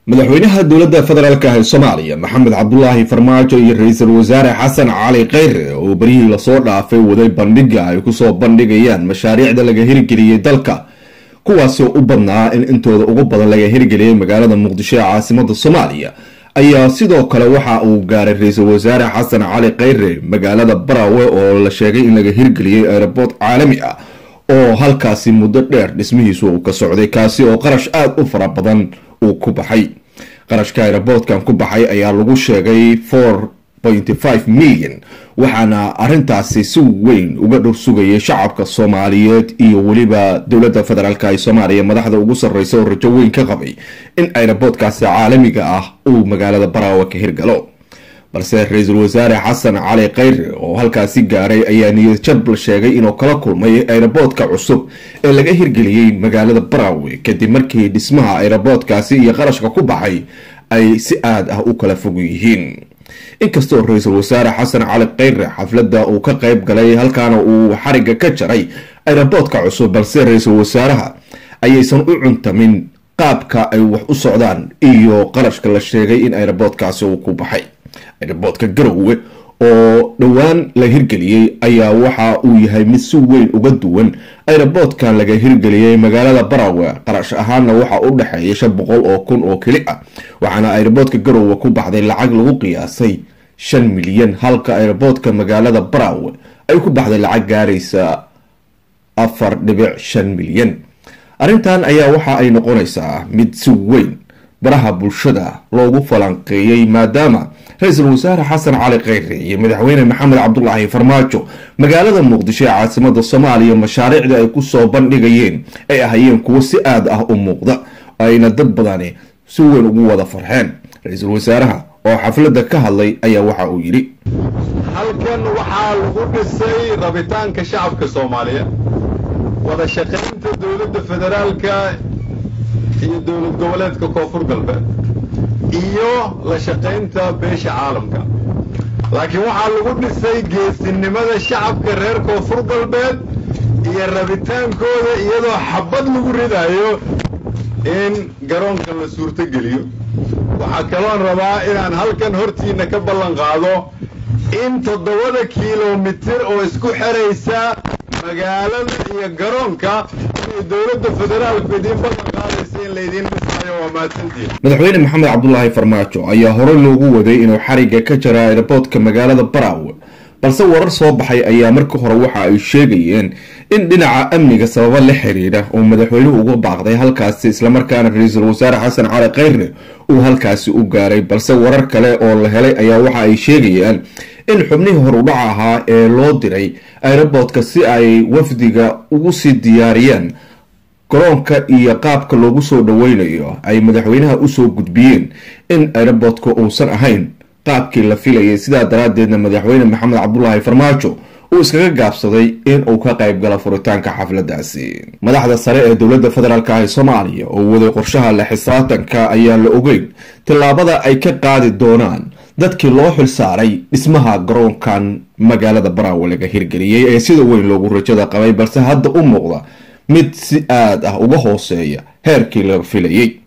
madaxweynaha dowladda federaalk ee soomaaliya maxamed cabdulaahi farmaajo iyo ra-iisul wasaare xasan cali kheyre oo beryihii lasoo dhaafay waday bandhiga ay kusoo bandhigayaan mashaariicda laga hirgeliyey dalka kuwaasoo u badnaa in intooda ugu badan laga hirgeliyey magaalada muqdisho ee caasimada soomaaliya ayaa sidoo kale waxa uu gaaray ra-iisul wasaare xasan cali kheyre magaalada barawe oo la sheegay in laga hirgeliyey aeroboort caalami ah oo halkaasi muddo dheer dhismihiisu uu ka socday kaasi oo qarash aada u fara badan uu ku baxay qarashka aeroboortkan ku baxay ayaa lagu sheegay four pointy five milyan waxaana arintaasi si weyn uga dhor sugayay shacabka soomaaliyeed iyo weliba dowladda federaalk ee soomaaliya madaxda ugu sarreysa oo rajo weyn ka qabay in aeroboortkaasi caalamiga ah uu magaalada baraawe ka hirgalo balse ra-iisul wasaare xasan cali kheyre oo halkaasi gaaray ayaa niyad jab la sheegay inuu kala kulmay aeroboortka cusub ee laga hirgeliyey magaalada barawe kadib markii dhismaha aeroboortkaasi iyo qarashka ku baxay ay si aad ah u kala fog yihiin inkastoo ra-iisul wasaare xasan cali kheyre xafladda uu ka qayb galay halkaana uu xariga ka jaray aeroboortka cusub balse ra-iisul wasaaraha ayaysan u cuntamin qaabka ay wax u socdaan iyo qarashka la sheegay in aeroboortkaasi uu ku baxay aeroboortka garowe oo dhowaan la hirgeliyey ayaa waxa uu yahay mid si weyn uga duwan aeroboortkan laga hirgeliyey magaalada barawe qarash ahaanna waxa u dhexeeya shan boqol oo kun oo keli ah waxaana aeroboortka garowe ku baxday lacag lagu qiyaasay shan milyan halka aeroboortka magaalada barawe ay ku baxday lacag gaaraysa afar dhibic shan milyan arrintan ayaa waxa ay noqonaysaa mid si weyn baraha bulshada loogu falanqeeyey maadaama ra-iisul wasaare xasan cali kheyre iyo madaxweyne maxamed cabdulaahi farmaajo magaalada muqdisho ee caasimada soomaaliya mashaariicda ay kusoo bandhigayeen ay ahayeen kuwo si aad ah u muuqda ayna dad badani si weyn ugu wada farxeen ra-iisul wasaaraha oo xafladda ka hadlay ayaa waxa uu yidhi halkan waxaa lagu dhisay rabitaanka shacabka soomaaliya wada shaqaynta dowladda federaalka iyo dowlad goboleedka koonfur galbeed iyo la shaqaynta beesha caalamka laakiin waxaa lagu dhisay geesinimada shacabka reer koonfur galbeed iyo rabitaankooda iyadoo xabad lagu ridayo in garoonka la suurtogeliyo waxaa kaloon rabaa inaan halkan hortiinna ka ballan qaado in toddobada kilomitir oo isku xeraysa magaalada iyo garoonka inay dowladda federaalku idiin ballan qaadaysa in laydiin dhisayo waa mahadsantiin madaxweyne maxamed cabdulaahi farmaajo ayaa hore loogu waday inuu xariga ka jara aeroboortka magaalada barawe balse warar soo baxay ayaa marka hore waxa ay sheegayeen in dhinaca amniga sababo la xiriira uu madaxweynuhu uga baaqday halkaasi islamarkaana ra-iisul wasaare xasan cali kheyre uu halkaasi u gaaray balse warar kale oo la helay ayaa waxa ay sheegayaan in xubnihii horudhaca ahaa ee loo diray aeroboortka si ay wafdiga ugu sii diyaariyaan garoonka iyo qaabka loogu soo dhaweynayo ay madaxweynaha usoo gudbiyeen in aeroboortka uusan ahayn qaabkii la filayay sidaa daraadeedna madaxweyne maxamed cabdulaahi farmaajo uu iskaga gaabsaday in uu ka qayb galo furitaanka xafladaasi madaxda sare ee dowladda federaalk ee soomaaliya oo waday qorshaha la xisaatanka ayaan la ogeyn tillaabada ay ka qaadi doonaan dadkii loo xil saaray dhismaha garoonkan magaalada baraawe laga hirgeliyey ee sida weyn loogu rajada qabay balse hadda u muuqda mid si aad ah uga hooseeya heerkii laga filayay